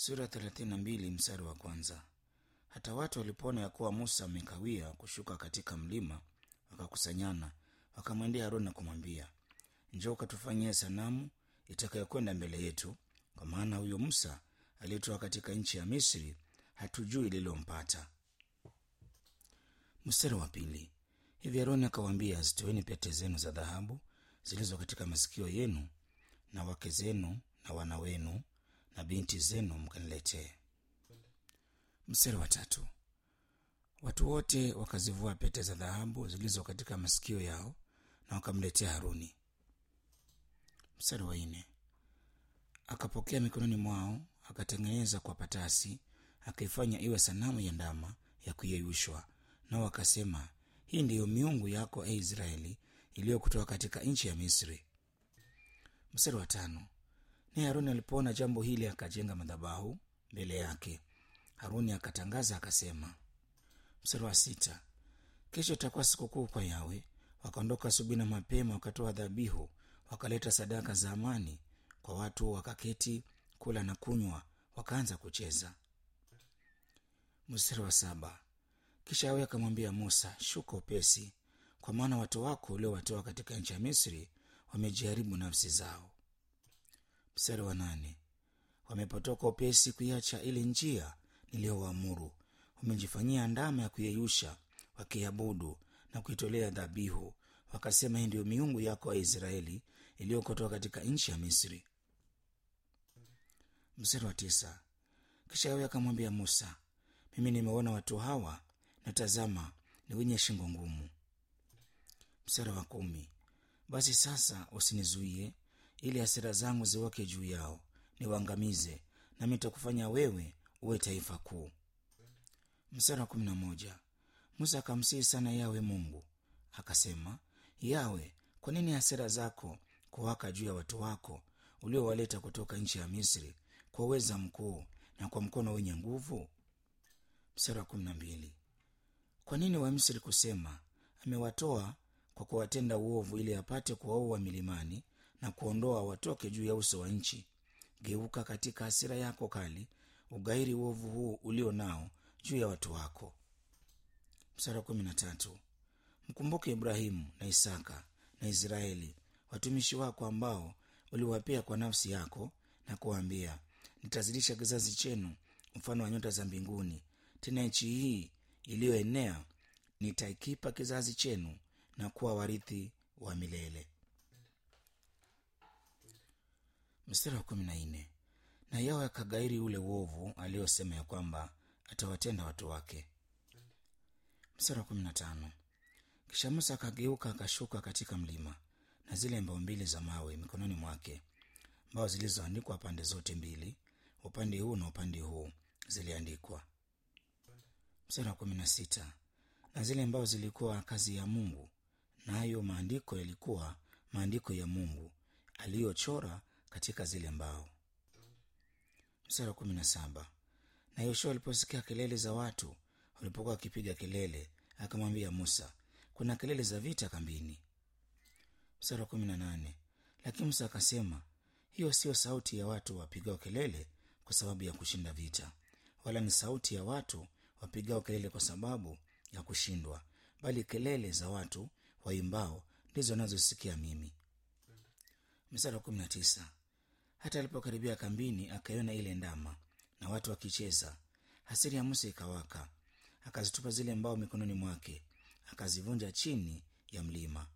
sura thelathini na mbili mstari wa kwanza hata watu walipoona ya kuwa musa amekawia kushuka katika mlima wakakusanyana wakamwendea haruni na kumwambia njoo ukatufanyie sanamu itakayokwenda mbele yetu kwa maana huyo musa aliyetoka katika nchi ya misri hatujui lililompata mstari wa pili hivi haruni akawaambia zitoeni pete zenu za dhahabu zilizo katika masikio yenu na wake zenu na wana wenu na binti zenu mkaniletee mstari wa tatu watu wote wakazivua pete za dhahabu zilizo katika masikio yao na wakamletea haruni mstari wa nne akapokea mikononi mwao akatengeneza kwa patasi akaifanya iwe sanamu ya ndama ya kuyeyushwa nao wakasema hii ndiyo miungu yako e israeli iliyokutoka katika nchi ya misri mstari wa tano naye haruni alipoona jambo hili akajenga madhabahu mbele yake haruni akatangaza akasema mstari wa sita kesho itakuwa sikukuu kwa yawe wakaondoka asubuhi na mapema wakatoa dhabihu wakaleta sadaka za amani kwa watu wakaketi kula na kunywa wakaanza kucheza mstari wa saba kisha yawe akamwambia musa shuka upesi kwa maana watu wako uliowatoa katika nchi ya misri wamejiharibu nafsi zao mstari wa nane wamepotoka upesi kuiacha ile njia niliyowaamuru wamejifanyia ndama ya kuyeyusha wakiabudu na kuitolea dhabihu wakasema hii ndiyo miungu yako ya israeli iliyokotoka katika nchi ya misri mstari wa tisa kisha yawe akamwambia musa mimi nimeona watu hawa na tazama ni wenye shingo ngumu mstari wa kumi basi sasa usinizuie ili hasira zangu ziwake juu yao niwaangamize nami nitakufanya wewe uwe taifa kuu mstari wa kumi na moja musa akamsihi sana yawe mungu akasema yawe kwa nini hasira zako kuwaka juu ya watu wako uliowaleta kutoka nchi ya misri kwa uweza mkuu na kwa mkono wenye nguvu mstari wa kumi na mbili kwa nini wamisri kusema amewatoa kwa kuwatenda uovu ili apate kuwaua milimani na kuondoa watoke juu ya uso wa nchi geuka katika hasira yako kali ugairi uovu huu ulio nao juu ya watu wako mstari wa kumi na tatu mkumbuke ibrahimu na isaka na israeli watumishi wako ambao uliwapea kwa nafsi yako na kuwaambia nitazidisha kizazi chenu mfano wa nyota za mbinguni tena nchi hii iliyoenea nitaikipa kizazi chenu na kuwa warithi wa milele mstari wa kumi na nne na yawe akagairi ule uovu aliyosema ya kwamba atawatenda watu wake mstari wa kumi na tano kisha musa akageuka akashuka katika mlima na zile mbao mbili za mawe mikononi mwake mbao zilizoandikwa pande zote mbili upande huu na upande huu ziliandikwa mstari wa kumi na sita na zile mbao zilikuwa kazi ya mungu nayo na maandiko yalikuwa maandiko ya mungu aliyochora katika zile mbao mstari wa kumi na saba na yoshua aliposikia kelele za watu walipokuwa wakipiga kelele akamwambia musa kuna kelele za vita kambini mstari wa kumi na nane lakini musa akasema hiyo siyo sauti ya watu wapigao kelele kwa sababu ya kushinda vita wala ni sauti ya watu wapigao kelele kwa sababu ya kushindwa bali kelele za watu waimbao ndizo nazosikia mimi mstari wa kumi na tisa hata alipokaribia kambini akaiona ile ndama na watu wakicheza hasiri ya musa ikawaka akazitupa zile mbao mikononi mwake akazivunja chini ya mlima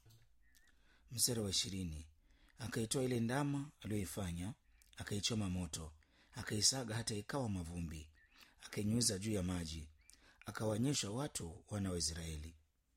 mstari wa ishirini akaitoa ile ndama aliyoifanya akaichoma moto akaisaga hata ikawa mavumbi akainyuiza juu ya maji akawanyesha watu wana wa israeli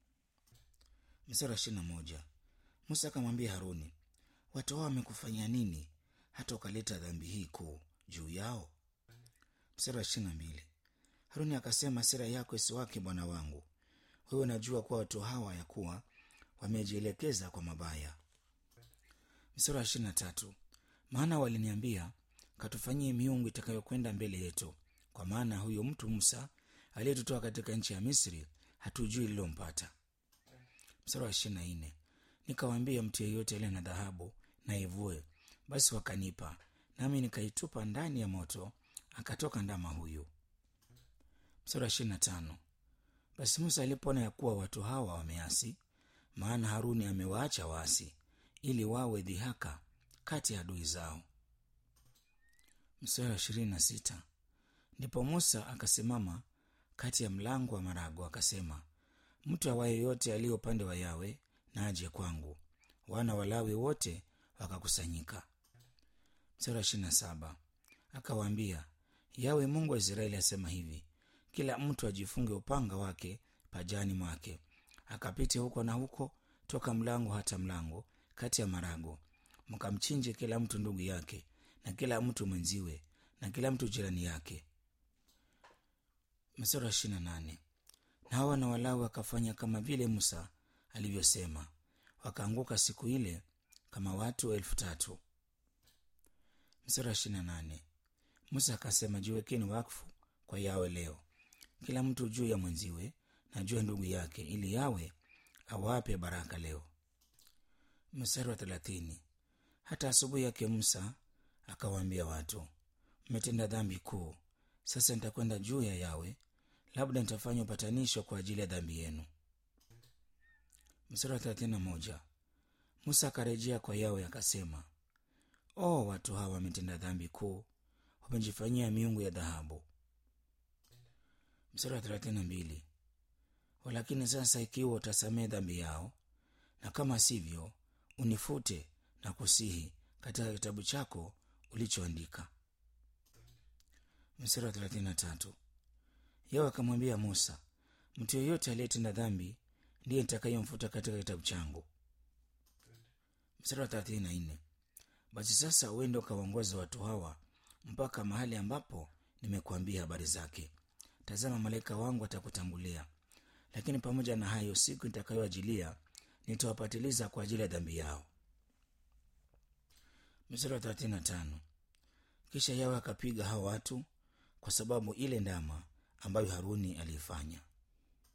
mstari wa ishirina moja musa akamwambia haruni watu hao wamekufanyia nini hata ukaleta dhambi hii kuu juu yao mstari wa ishirina mbili haruni akasema sira yako isiwake bwana wangu wewe unajua kuwa watu hawa ya kuwa wamejielekeza kwa mabaya mstari wa ishirina tatu maana waliniambia katufanyie miungu itakayokwenda mbele yetu kwa maana huyo mtu musa aliyetutoa katika nchi ya misri hatujui lilompata mstari wa ishirina nne nikawaambia mtu yeyote aliye na dhahabu na ivue basi wakanipa nami nikaitupa ndani ya moto akatoka ndama huyu mstari wa ishirini na tano basi musa alipoona ya kuwa watu hawa wameasi maana haruni amewaacha waasi ili wawe dhihaka kati ya adui zao mstari wa ishirini na sita ndipo musa akasimama kati ya mlango wa marago akasema mtu awaye yote aliye upande wa yawe na aje kwangu wana walawi wote wakakusanyika mstari wa ishirini na saba akawaambia yawe mungu wa israeli asema hivi kila mtu ajifunge upanga wake pajani mwake akapite huko na huko toka mlango hata mlango kati ya marago mkamchinje kila mtu ndugu yake na kila mtu mwenziwe na kila mtu jirani yake mstari wa ishirini na nane na hawa na walawi wakafanya kama vile musa alivyosema wakaanguka siku ile kama watu elfu tatu mstari wa ishirini na nane musa akasema jiwekeni wakfu kwa yawe leo kila mtu juu ya mwenziwe na juu ya ndugu yake ili yawe awape baraka leo mstari wa thelathini hata asubuhi yake musa akawaambia watu mmetenda dhambi kuu sasa nitakwenda juu ya yawe labda nitafanya upatanisho kwa ajili ya dhambi yenu mstari wa thelathini na moja musa akarejea kwa yawe akasema o watu hawa wametenda dhambi kuu wamejifanyia miungu ya dhahabu mstari wa thelathini na mbili walakini sasa ikiwa utasamehe dhambi yao na kama sivyo unifute na kusihi katika kitabu chako ulichoandika mstari wa thelathini na tatu yawe akamwambia musa mtu yeyote aliyetenda dhambi ndiye nitakayemfuta katika kitabu changu mstari wa thelathini na nne basi sasa uende ukawaongoza watu hawa mpaka mahali ambapo nimekuambia habari zake tazama malaika wangu atakutangulia lakini pamoja na hayo siku nitakayoajilia nitawapatiliza kwa ajili ya dhambi yao mstari wa thelathini na tano kisha yawe akapiga hao watu kwa sababu ile ndama ambayo haruni aliifanya